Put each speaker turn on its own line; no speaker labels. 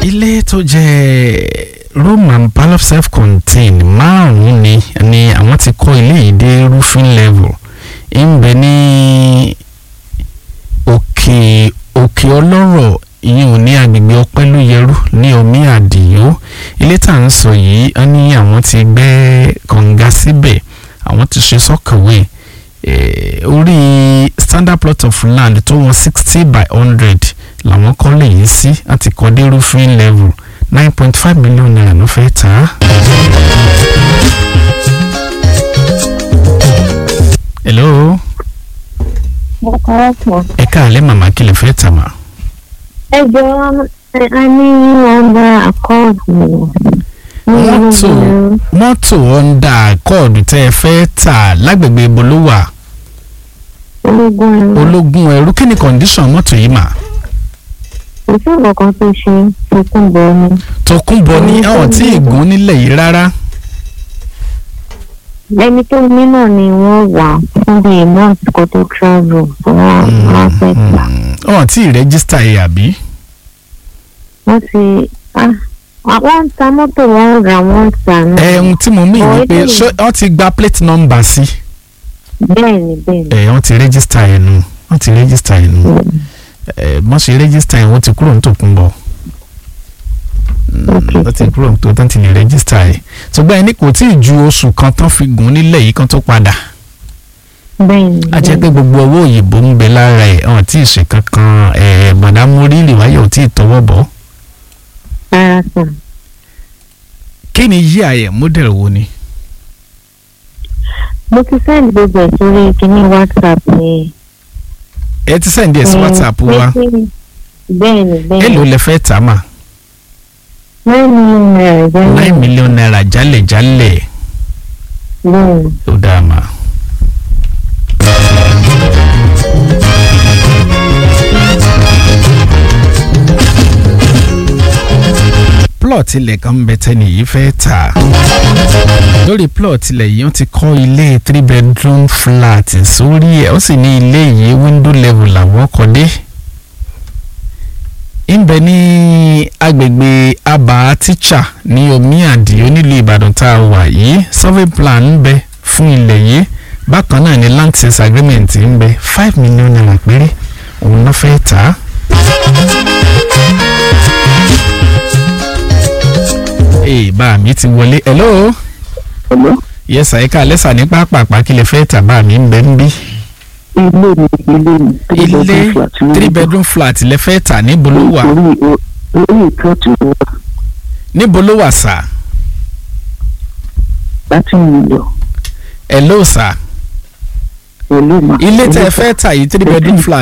ilé tó jẹ́ room and parlour self-contained márùn-ún ni ni àwọn ti kọ́ ilé yìí dé roofing level ń bẹ ní òkè òkè ọlọ́rọ̀ ìyẹn ò ní agbègbè ọpẹ́lúyẹrú ní omi àdìyó ilé tá à ń sọ yìí wọ́n ní àwọn ti gbẹ́ kànga síbẹ̀ àwọn ti ṣe sọ́kàwé orí standard plot of land tó wọ́n sixty by hundred làwọn kọ́ lè yí sí láti kọ́ dé roofing level nine point five million naira ló fẹ́ tà á. hello ẹ káàlẹ́ màmá kí lè fẹ́ tà mà.
ẹ jọ a ní nọ́mbà àkọọdù
mọ́tò mọ́tò honda accord tẹ́ ẹ fẹ́ tà lágbègbè ibo ló wà
ológun ẹrú
ológun ẹrú kí ni condition mọ́tò yìí mà.
kò sí nǹkan tó ṣe tòkunbọ ni
tòkunbọ̀ ní àwọn tí ìgún nílẹ̀ yìí rárá.
ẹni tó ní náà ni wọ́n wà fún bíi month kó tó travel wọ́n wọ́n fẹ́ gbà
ọ̀hún tí ìrẹ́gísítà yìí àbí.
wọ́n ti ah, wọ́n ń ta mọ́tò wọ́n ń rà wọ́n ń tà náà
ẹ̀hún tí mo mí
Ọ̀,
ni pé
eléyìí.
ṣé wọ́n ti gba plate number sí.
bẹ́ẹ̀ ni bẹ́ẹ̀ ni
ẹ̀ wọ́n ti rẹ́gísítà yẹn nù wọ́n ti rẹ́gísítà yẹn nù ẹ̀ wọ́n ṣe rẹ́gísítà yẹn wọ́n ti kúrò ní tòkunbọ̀.
Okay.
wọ́n ti kúrò tó tán ti lè rẹ́gísítà yẹn ṣùgbọ́n ẹni kò tí ì ju oṣù kan tán fi gùn nílẹ̀ yìí kan tó padà.
bẹ́ẹ̀ ni
a jẹ́ pé gbogbo owó òyìnbó ń bẹ lára ẹ̀ ọ̀hún tí ì ṣe kankan ẹ̀ bọ̀dámúrí ìrìwáyọ̀ ò tí ì tọwọ́ bọ̀.
rárá sàn.
kí ni yí àyẹ̀ model wo ni.
mo ti send gbogbo ẹ̀ sórí kíní whatsapp ni.
ẹ ti sẹ́ǹdì ẹ̀ sí whatsapp wa
bẹ́ẹ̀ ni bẹ́ẹ̀
èló
ni
lẹ fẹ́ tà mà
nine million naira jẹ́
nine million naira jálẹ̀jálẹ̀
bẹ́ẹ̀ ni.
ó dáa mà. plot ilẹ̀ kan ń bẹ tẹ́ni yìí fẹ́ tà lórí plot ilẹ̀ yìí wọ́n ti kọ́ ilé three bedroom flat sórí ẹ̀ ó sì ní ilé yìí window level làwọn kọ́ dé ń bẹ ní agbègbè abà tíṣà ní omi àdìo nílùú ìbàdàn tá a wà yìí survey plan ń bẹ fún ilẹ̀ yìí bákan náà ni land sales agreement ń bẹ five million naira péré òun náà fẹ́ tà á. ee bá mi ti wọlé hello
Hello?
yes àyíká lẹ́sà ní pápápá kí lè fẹ́ tà bá mi ń bẹ ń bí.
ilé mi ilé mi three
ilé
bedroom flat ní
three bedroom flat lẹ fẹ́ tà níbo ló wà
orí o- orí ìtọ́jú wa
níbo ló wà sà
láti mílíọ̀
hello sà
pẹ̀lú ma.
ilé tẹ́ ẹ fẹ́ tà yìí three bedroom flat